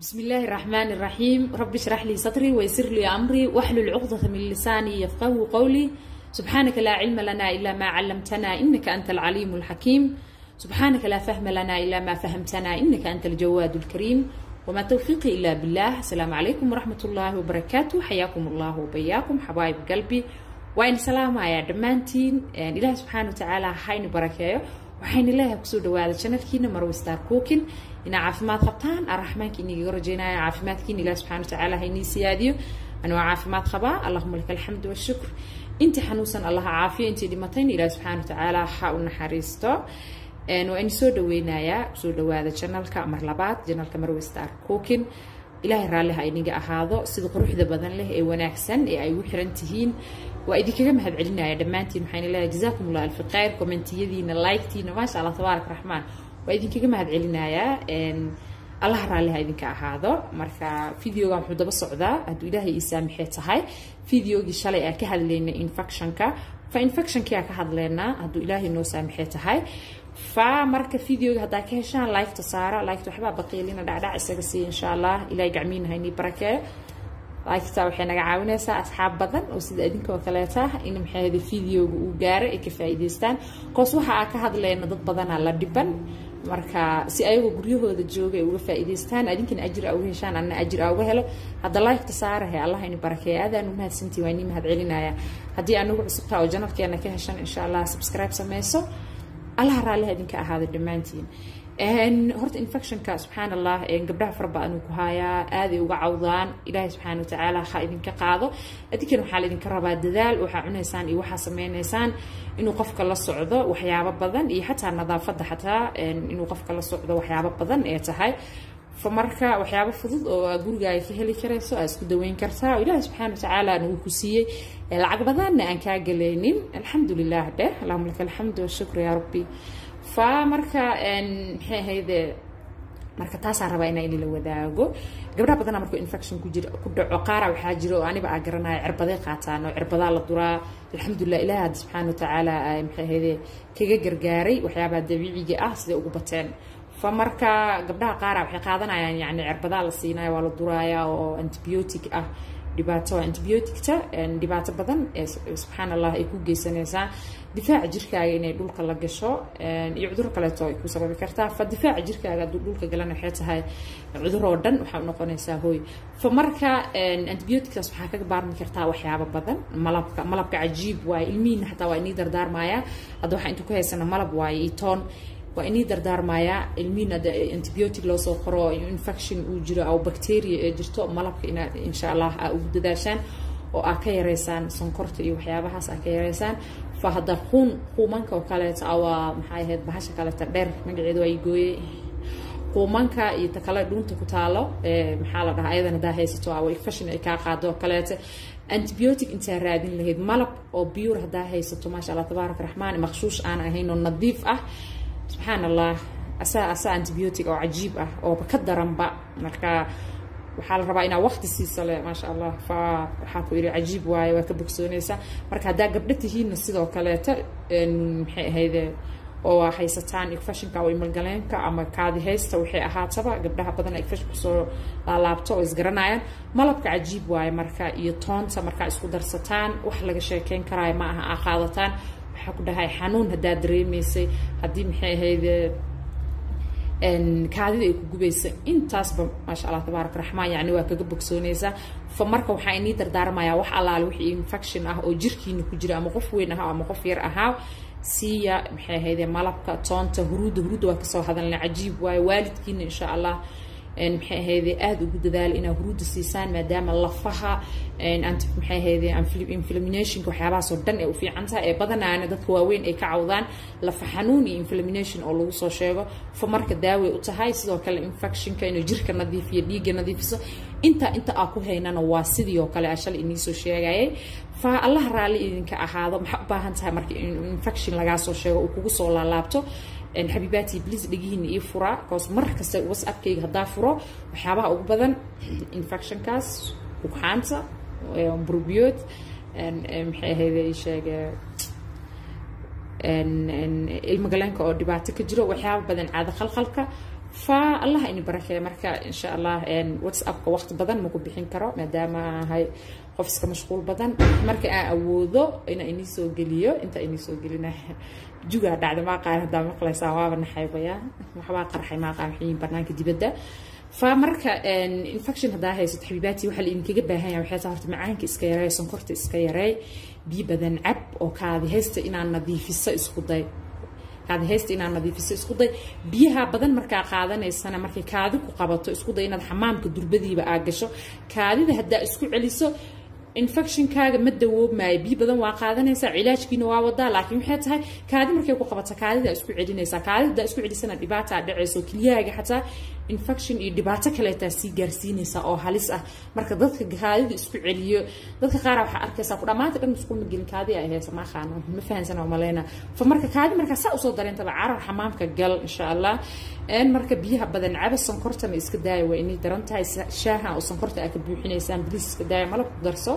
بسم الله الرحمن الرحيم رب اشرح لي صدري ويسر لي أمري واحلل عقدة من لساني يفقه قولي سبحانك لا علم لنا إلا ما علمتنا إنك أنت العليم الحكيم سبحانك لا فهم لنا إلا ما فهمتنا إنك أنت الجواد الكريم وما توفيقي إلا بالله السلام عليكم ورحمة الله وبركاته حياكم الله وبياكم حبايب قلبي وإن سلام يا دمانتين إله سبحانه وتعالى حين بركاته waxaan ilaahay kusoo dhawaada janalkiina marwe star cookin inaa caafimaad qabtaan araxmaanka inigaga rajaynaya caafimaadkiina ilaah subxana watacaala ha inii siyaadiyo anuu caafimaad qabaa allahuma laka alxamdu washukr intii xanuunsan allaha caafiyo intii dhimatayna ilaah subxana watacaala ha u naxariisto waa ini soo dhaweynayaa kusoo dhawaada janalka mar labaad janalka marwe star cookin ilaahay raalli ha iniga ahaado sida quruxda badan leh ee wanaagsan ee ay ugu xiran tihiin waa idinkaga mahad celinaya dhammaantiin waxaan leeyahay jazaakum allah alfi khayr kommentiyadiina liketiina maasha allah tabaarak raxmaan waa idinkaga mahad celinayaa allah raalli ha idinka ahaado marka videoga wuxuu daba socdaa hadduu ilaahay ii saamixee tahay videogii shalay aan ka hadlaynay infectionka fa infectionkii aan ka hadlaynaa hadduu ilaahay noo saamixee tahay fa marka videoga haddaa ka heshaan liketa saara liketa waxbaa baqiilina dhacdhac isaga siiya insha allah ilaahay gacmiina haynii barakeeyo liketa waxay naga caawinaysaa asxaab badan oo sida idinkoo kaleeta in maxaahda videoga uu gaaro ay ka faa'iidaystaan koos waxa aa ka hadlayna dad badanaa la dhiban marka si ayagoo guryahooda jooga ay uga faa'iidaystaan adinkana ajir aa uga heshaan anna ajir aa uga helo hadda liketa saarahe allah ini barakeeya aadaan u mahadsantii waa inii mahad celinaya haddii anugu cusubtaa oo janalkeena ka heshan insha allah subscribe sameyso allaha raalliha idinka ahaada dhammaantiin horta infectionka subxaan allah gabdhaha fara badan uu ku haayaa aaday uga cawdaan ilaahay subxaana watacaala ha idinka qaado adinkana waxaa laidinka rabaa dadaal waxaa cunaysaan iyo waxaa sameynaysaan inuu qofka la socdo waxyaabo badan iyo xataa nadaafadda xataa inuu qofka la socdo waxyaabo badan ee tahay fa marka waxyaabo fudud oo gurigaaga ka heli karayso aa isku daweyn kartaa oo ilaahay subxaana watacaala uu ku siiyey lacag badanna aan kaa galaynin alxamdu lilah dheh allahuma laka alxamdu washukru yaa rabbi fa marka maxay ahayde marka taasaa rabaa inaa inila wadaago gabdhaha badanaa markuu infection ku jira ku dhaco qaara waxaa jira oo aniba aa garanaya cirbaday qaataan oo cirbadaa la duraa alxamdulilah ilaah hadda subxaana watacaala maxay ahayde kaga gargaaray waxyaabaha dabiiciga ah siday ugu bateen fa marka gabdhaha qaara waxay qaadanayaan yani cirbadaa la siinaya waa la duraaya oo antibiotic ah dhibaato antibioticta dhibaato badan ee subxaan allah ay ku geysanaysaa difaaca jirkaaga inay dhulka la gasho iyo cuduro kaleeto ay ku sababi kartaa fa difaaca jirkaaga hadduu dhulka galana waxay tahay cudur oo dhan waxaa unoqonaysaa hooy fa marka antibiotictaas waxaa kaga baarmi kartaa waxyaabo badan malabka malabka cajiib waaye ilmihiina xataa waa inii dardaarmaya hadda waxaa intuu ka haysana malab waaye iyo toon waa inii dardaarmayaa ilmihiin hadda antibiotic loo soo qoro infection uu jiro oo bacteria ee jirto malabka inaad insha allah aa ugu dadaashaan oo aa ka yareysaan sonkorta iyo waxyaabahaas aa ka yareysaan fa hadda quun quumanka oo kaleeto waa maxay ahayd bahasha kaleeta dheer magaceeda waa gooyey quumanka iyo ta kale dhuunta ku taalo maxaa la dhahaa ayadan haddaa haysato waa infection ay kaa qaado oo kaleeto antibiotic intaa raadin lahayd malab oo biyur haddaa haysato maasha allah tabaaraka raxmaan maqshuush aan ahayn oo nadiif ah subxaan allah asaa asaa antibiotic oo cajiib ah ooba ka daranba marka waxaa la rabaa inaa waqti siisa le maasha allah fa waxaa ku yidhi cajiib waaye waa ka bogsoonaysaa marka haddaa gabdho tihiinna sidoo kaleeta maxay ahayde oo haysataan infectionka oo imalgaleenka ama kaadi haysta waxay ahaataba gabdhaha badan infection kusoo laalaabto oo isgaranayaan malabka cajiib waaye marka iyo toonta markaa isku darsataan wax laga sheekeyn karaayo ma aha aa qaadataan waxaa ku dhahay xanuun haddaa dareemaysay haddii maxay ahayde kaadida ay ku gubaysa intaasba maasha allah tabaarak raxmaan yani waa kaga bogsoonaysaa fa marka waxaa inii dardaarmayaa wax allaale wixii infection ah oo jirkiina ku jira ama qof weyn ahaa ama qof yar ahaa siiya maxay ahayde malabka toonta huruudda huruudda waa kasoo hadalna cajiib waaye waalidkiina insha allah maxay ahayde aada ugu dadaala inaa huruudda siisaan maadaama lafaha maxay ahayde inflaminationka waxyaabahaasoo dhan ee u fiican tahay ee badanaana dadka waaweyn ay ka cawdaan lafa xanuun iyo inflamination oo lagu soo sheego fa marka daaway u tahay sidoo kale infectionka inuu jirka nadiifiyo dhiigga nadiifiso inta inta aa ku haynana waa sidii oo kale ashal iniisoo sheegayay fa allah raalli idinka ahaado maxaa u baahan tahay marka infection lagaa soo sheego uu kugu soo laalaabto xabiibaati bliis dhegihiina ii furaa koos mar kasta whatsappkayga haddaa furo waxyaabaha ugu badan infectionkaas ugxaanta burbiyood maxay ahayd sheege ilmagaleenka oo dhibaato ka jiro waxyaaba badan caado khalkhalka fa allah ini barakeeya marka insha allah whatsappka waqti badan maku bixin karo maadaama ahay qof iska mashquul badan marka aan awoodo inaa inii soo geliyo inta inii soo gelina jugaa dhacda maaqaan haddaa maqlaysaa waaba naxaybaya waxbaa qarxay maaqaan waxyiin banaanka dibadda fa marka infection haddaa haysato xabiibaati waxaa la idinkaga baahan yahay waxay tahay horta macaanka iska yareey sonkorta iska yareey biyo badan cab oo kaadi haysta inaad nadiifiso isku day kaadi haysta inaad nadiifiso isku day biyaha badan markaa qaadanaysana markay kaadi ku qabato isku day inaad xamaamka durbadiiba aa gasho kaadida haddaa isku celiso infectionkaaga ma dawoobmaayo biyo badan waa qaadanaysaa cilaajkiina waa wadaa laakiin waxay tahay kaadi markay ku qabato kaadida isku celinaysaa kaadida isku celisana dhibaataa dhacayso kelyahaaga xataa infection iyo dhibaato kaleetaa sii gaarsiinaysaa oo halis ah marka dadka kaadida isku celiyo dadka qaara waxaa arkaysaa ku dhammaanta dhan isku magelin kaadi ay haysa ma aqaano ma fahansana maleyna fa marka kaadi markaa saa usoo dareentaba carar xamaamka gal insha allah marka biyaha badan caba sonkortana iska daaya waa inay daran tahay shaaha oo sonkorta aa ka buuxinaysaan bilis iska daaya malab ku darso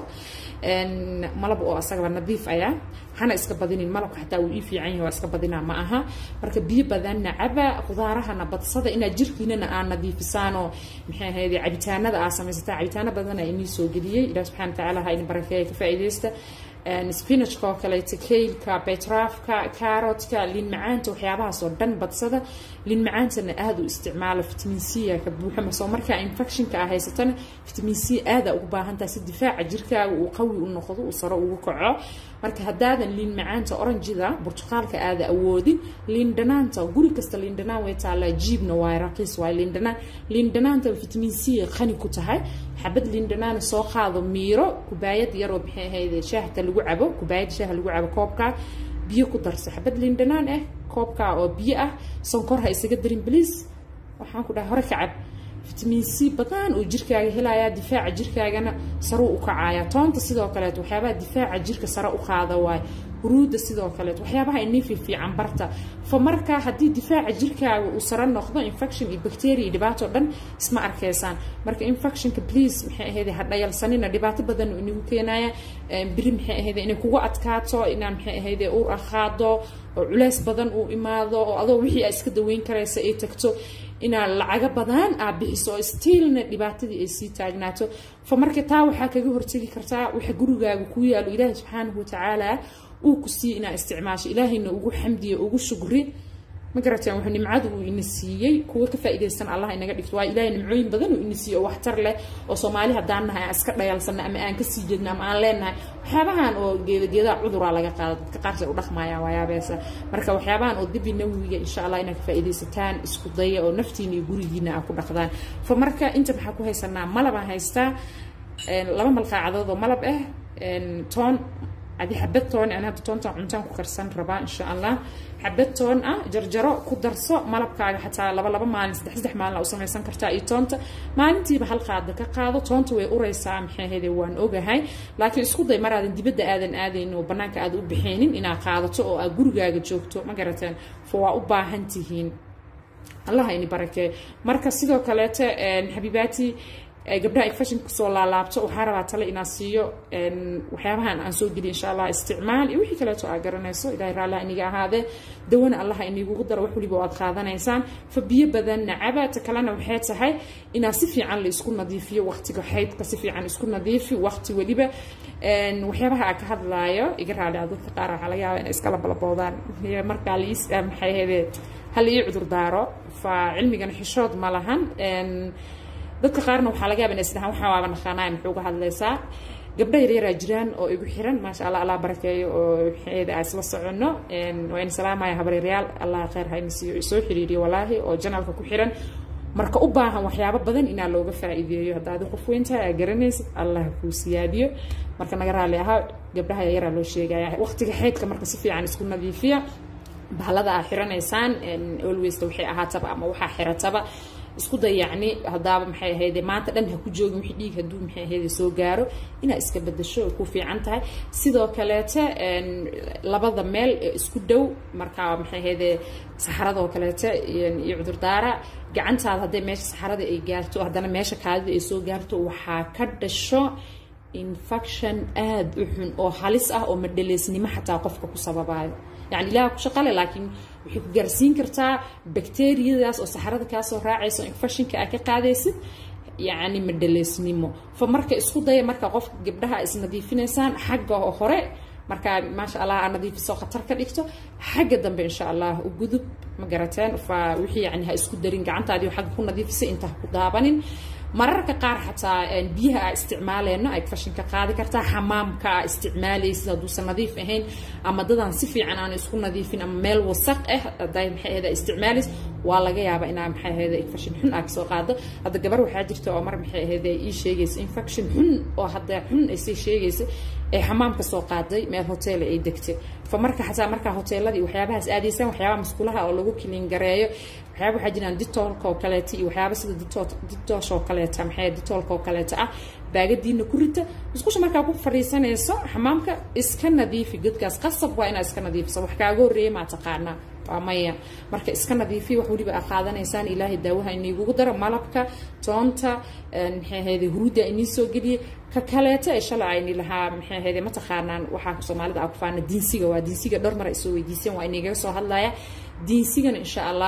malab oo asagaba nadiif ayaa hana iska badinin malabka xataa uu ii fiican yahay waa iska badinaa ma aha marka biyo badanna caba qudaarahana badsada inaad jirkiinana aa nadiifisaanoo maxay ahayd cabitaanada aa samaysataa cabitaano badana inii soo geliyey ilaah subxana watacaala ha idin barakeeya ka faa'iidaysta spinachka oo kaleeto kaylka betraafka carotka liin macaanta waxyaabahaas oo dhan badsada liin macaantana aada u isticmaalo vitamin c ka buuxa masoo markaa infectionka aa haysatana vitamin c aada ugu baahantaha si difaaca jirkaaga uu qawi u noqdo uu saro ugu kaco marka haddaadan liin macaanta oranjida burtuqaalka aada awoodin liin dhanaanta guri kasta liin dhanaan way taallaa jiibna waa raqiis waay liin dhanaan liin dhanaanta vitamin c qani ku tahay xabad liin dhanaana soo qaado miiro kubaayad yaroo maxay ahayd shaahta lagu cabo kubaayad shaaha lagu cabo koobka biyo ku darso xabad liin dhanaan ah koobka oo biyo ah sonkor ha isaga darin bliis waxaan ku dhahay hore ka cab vitamin c badan uu jirkaaga helayaa difaaca jirkaagana saruu u kacaaya toonta sidoo kaleet waxyaabaha difaaca jirka sare u qaada waay huruudda sidoo kaleet waxyaabaha inii fiifiican barta fa marka haddii difaaca jirkaaga uu sare noqdo infection iyo bacteria iyo dhibaato dhan isma arkaysaan marka infectionka please maxay ahayd ha dhayalsanina dhibaato badan uu inagu keenaya biri maxay ahayd inay kugu adkaato inaan maxay ahayd uur akhaado oo culays badan uu imaado oo adoo wixii aa iska daweyn karaysa ay tagto inaad lacago badan aa bixiso oo stiilna dhibaatadii ay sii taagnaato fa marka taa waxaa kaga hortegi kartaa waxa gurigaaga ku yaalo ilaahi subxaanahu watacaala uu ku siiye inaa isticmaasho ilaahayna ugu xamdiya ugu shugri ma garateen wuxuu nimcadu uu ina siiyey kuwa ka faa'iidaysan allah inaga dhigto waa ilaahay nimcooyin badan uu ina siiyey oo waxtar leh oo soomaali haddaan nahay aan iska dhayalsanna ama aan kasii jeedna ama aan leenahay waxyaabahan oo geeda geedaha cuduraa laga qaado dadka qaarsa u dhaqmayaan waayaabeesa marka waxyaabahan oo dibi nawiga insha allah inaad ka faa'iidaysataan isku daya oo naftiina iyo gurigiina aa ku dhaqdaan fa marka inta maxaa ku haysanaa malabaan haystaa laba malqaacadood oo malab ah toon adi xabad toon aan hadda toontan cuntaan ku karsan rabaa insha allah xabad toon ah jarjaro ku darso malabkaaga xataa laba laba maalin saddex saddex maalin u samaysan kartaa iyo toonta maalintiiba hal qaada ka qaado toonta way uraysaa maxay ahayde waan ogahay laakiin isku day maraadan dibadda aadan aadayn oo bannaanka aad u bixaynin inaad qaadato oo aad gurigaaga joogto ma garateen fa waa u baahan tihiin allah ini barakee marka sidoo kaleeto xabiibaati gabdhaha infection kusoo laalaabto waxaa rabaa tale inaa siiyo waxyaabahan aan soo geliy insha allah isticmaal iyo wixii kaleeto aa garanayso ilahay raallah iniga ahaadee dawana allaha inigugu daro wax waliba aad qaadanaysaan fa biyo badanna caba ta kalena waxay tahay inaa si fiican la isku nadiifiyo waqtiga xaydka si fiican isku nadiifi waqti weliba waxyaabaha aa ka hadlaayo iga raali a dadka qaar waxaa laga yaaba inay iskala balaboodaan markaa liis maxay ahayde hal ii cudur daaro fa cilmigana xishood ma lahan dadka qaarna waxaa laga yaba inay isdhahaan waxaa waaba naqaanaya muxuu uga hadlaysaa gabdho yaryaraa jiraan oo igu xiran maasha allah allah barakeeyo oo maxeeda aa isla soconno waa in salaamaya habaryaryaal allah khayr ha ina siiyo soo xiriiriyo walaahi oo janalka ku xiran marka u baahan waxyaabo badan inaa looga faa'iideeyo haddaad qof weyntahay aa garanaysid allah kuu siyaadiyo marka naga raali ahaa gabdhaha yaryaraa loo sheegaya waqtiga xeydka marka si fiican isku nadiifiya bahalada aa xiranaysaan alwaysta waxay ahaataba ama waxaa xirataba isku day yacni haddaaba maxay ahayde maanta dhan ha ku joogin wixii dhiig hadduu maxay ahayde soo gaaro inaad iska bedasho ay ku fiican tahay sidoo kaleete labada meel ee isku dhow markaa maxay ahayde saxaradoo kaleete iyo cudurdaara gacantaada hadday meesha saxarada ay gaarto haddana meesha kaadida ay soo gaarto waxaa ka dhasho infection aada u xun oo halis ah oo madhaleysnimo xataa qofka ku sababayo yani ilaah ku shaqale laakiin waxay ku gaarsiin kartaa bacteriyadaas oo saxarada kaasoo raacayso infectionka aa ka qaadaysid yacni madhaleysnimo fa marka isku daya marka qof gabdhaha isnadiifinaysaan xagga hore markaa maasha allah aa nadiifiso khatar ka dhigto xagga dambe insha allah u gudub ma garateen fa wixii yani ha isku darin gacantaadii xagga ku nadiifisay inta ha ku daabanin mararka qaar xataa biyaha aa isticmaaleyno ay fashinka qaadi kartaa xamaamka aa isticmaalaysid hadduusan nadiif ahayn ama dadaan si fiican aan isku nadiifin ama meel wasaq ah haday maxay ahayd isticmaalays waa laga yaabaa inaa maxay ahayd infection xun aa kasoo qaado hadda gabar waxaa jirta oo mar maxay ahayd ii sheegaysa infection xun oo hadda xun ay sii sheegaysa ee xamaam kasoo qaaday meel hotel ay degtay fa marka xataa markaa hoteeladii waxyaabahaas aadaysaan waxyaabaha musqulaha oo lagu kilin gareeyo waxyaaba waxaa jiraan ditoolka oo kaleeta iyo waxyaaba sida ditoosh oo kaleeta maxay ditoolka oo kaleeta ah baagadiina ku rita musqusha markaa ku fadhiisanayso xamaamka iska nadiifi godkaas qasab waa inaad iska nadiifiso wax kaaga horreeya maa taqaanaa waa maya marka iska nadiifi wax weliba aa qaadanaysaan ilaahay daawaha iniigugu daro malabka toonta maxay ahayde huruudda inii soo geliye ka kaleeto ee shalay ayni lahaa maxay ahayde ma taqaanaan waxaa soomaalida aa ku faana diinsiga waa diinsiga dhowr mar ay soo weydiiseen waa inigaga soo hadlaya diinsigana insha allah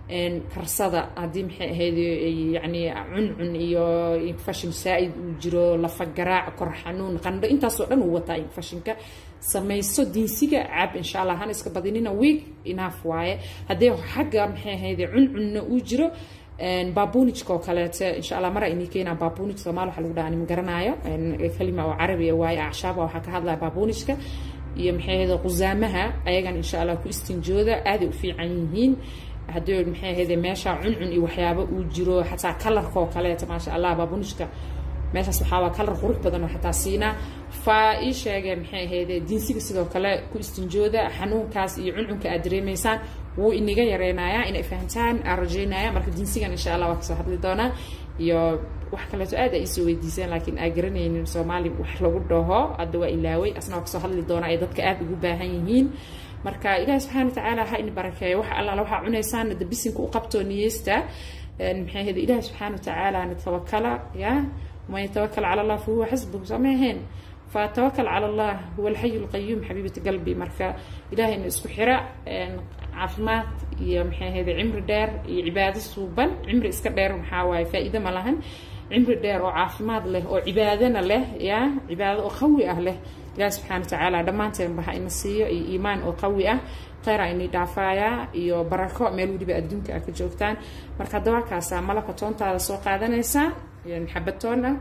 karsada haddii maxay ahayd yani cuncun iyo infashin saa-id uu jiro lafa garaac kor xanuun qandho intaasoo dhan uu wataa infashinka samayso diinsiga cab insha allah hana iska badinina wiig inaaf waaye haddii xagga maxay ahayd cuncunna uu jiro babunijka oo kaleete insha allah mara inii keenaa babunij soomaali waxa lagu dhaha ani ma garanaayo kalima oo carabiya waaye acshaaba waxaa ka hadlaya babunijka iyo maxay ahayd qusaamaha ayagan insha allah ku istinjooda aaday u fiican yihiin haddii maxay ahayde meesha cuncun iyo waxyaabo uu jiro xataa kalarka oo kaleeta maasha allah baabunishka meeshaas waxaa waa kalar qurux badan oo xataa siinaa fa ii sheegee maxay ahayde diinsiga sidoo kale ku istinjooda xanuunkaas iyo cuncunka aad dareemaysaan wuu iniga yareynayaa inay fahamtaan aan rajeynaya marka diinsigan insha allah waa kasoo hadli doonaa iyo wax kaleeto aad ay isoo weydiiseen laakiin aa garanaynin soomaali wax lagu dhaho hadda waa ilaaway asna waa kasoo hadli doonaa ay dadka aada ugu baahan yihiin marka ilaahi subxana watacaala ha ini barakeeyo wax allaala waxaa cunaysaan da bisinka u qabtoo niyeysta maxay ahayd ilaahi subxaana watacaala natawakala ya waman yatawakal cala allah fahuwa xasbuhu sama ahayn fatawakal cala allah huwa alxayu lqayuum xabiibati qalbi marka ilaahayna isku xira caafimaad iyo maxay ahayd cimri dheer iyo cibaado suuban cimri iska dheer maxaa waaye faa-iido ma lahan cimri dheer oo caafimaad leh oo cibaadana leh ya cibaado oo qawi ah leh ilaah subxana watacaala dhammaanteenba ha ina siiyo iyo iimaan oo qawi ah kheyra ini dhaafayaa iyo barako meel weliba adduunka a ka joogtaan marka dawaakaasaa malabka toontaada soo qaadanaysaa xabad toon ah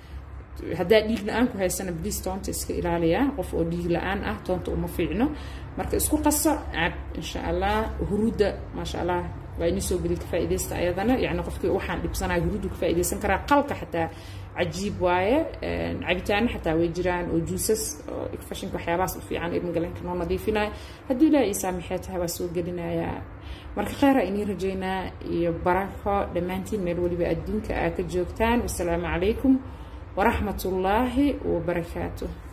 haddaa dhiig la-aan ku haysana bliis toonta iska ilaaliya qof oo dhiig la-aan ah toonta uma fiicno marka isku qaso cab insha allah huruudda maasha allah waa ini soo geli ka faaidaysta ayadana yani qofkii waxaan dhibsanaya huruuddu ka faaidaysan karaa qalka xataa cajiib waaye cabitaano xataa way jiraan oo juusas oo fashinka waxyaabahaas u fiican ilmagalenka noo nadiifinayo haddii ilaah ii saamixee tahay waa soo gelinayaa marka kheyra inii rajaynaa iyo barako dhammaantiin meel weliba adduunka aa ka joogtaan wasalaamu calaykum waraxmat ullaahi wabarakaatuh